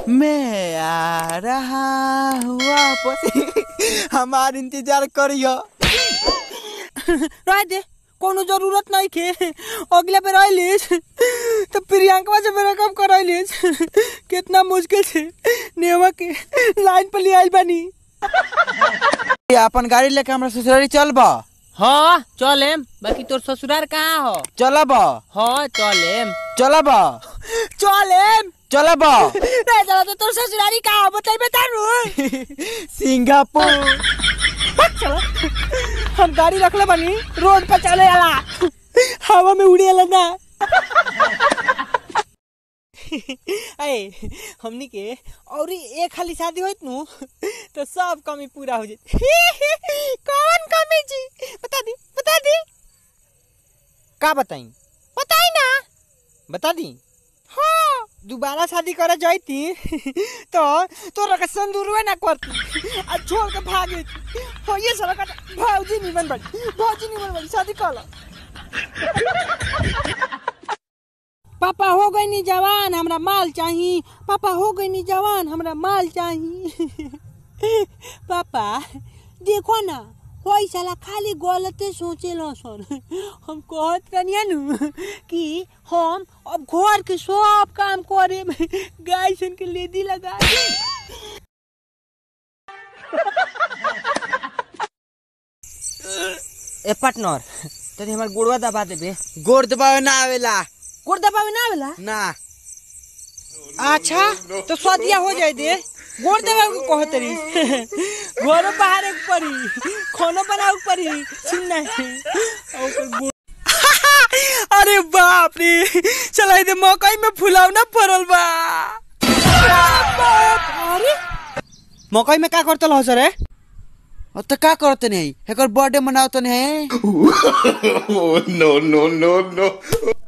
मैं आ रहा हूँ वापस हमार इंतजार करियो रह दे कोनो जरूरत नहीं के अगले पे रह लीस तो प्रियंका से मेरा काम कर लीस कितना मुश्किल से नेवा के लाइन पर ले आइल बानी अपन गाड़ी लेके हमरा ससुरारी चलब हाँ चलेम बाकी तोर ससुरार कहाँ हो चलब हाँ चलेम चलब चलेम चलब रे चला तो तोर ससुरारी कहाँ हो बताई बता रू सिंगापुर चलो हम गाड़ी रखले बानी रोड पर चले आला हवा में उड़े आला ना अरे हमनी के और एक खाली शादी होइत नु तो सब कमी पूरा हो जाए कौन कमी जी बता दी बता दी का बताई बताई ना बता दी हाँ दोबारा शादी करे जाती तो तोरा के संदूरवे ना करती आ छोड़ के भाग गई हो ये साला का भौजी निमन बड़ी भौजी निमन बड़ी शादी कर लो पापा हो गई नी जवान हमरा माल चाही पापा हो गई नी जवान हमरा माल चाही पापा देखो ना कोई साला खाली गलते सोचे सन हम कहत कनिया नु कि हम अब घर के सब काम करे में गाय सन के लेदी लगा दी। ए पार्टनर तनी हमर गोड़वा दबा देबे गोड़ दबावे ना आवेला गोड़ दबावे ना आवेला ना अच्छा तो स्वादिया हो जाए दे गोड़ देवे को कहत रही घरो बाहर एक परी खानो बनाऊ परी सुन नहीं अरे बाप रे चला दे मकई में फुलाव ना पड़ल बा अरे मकई में का करतल हो सर अब तो का करते नहीं एकर बर्थडे मनावते नहीं Oh, no, no, no, no.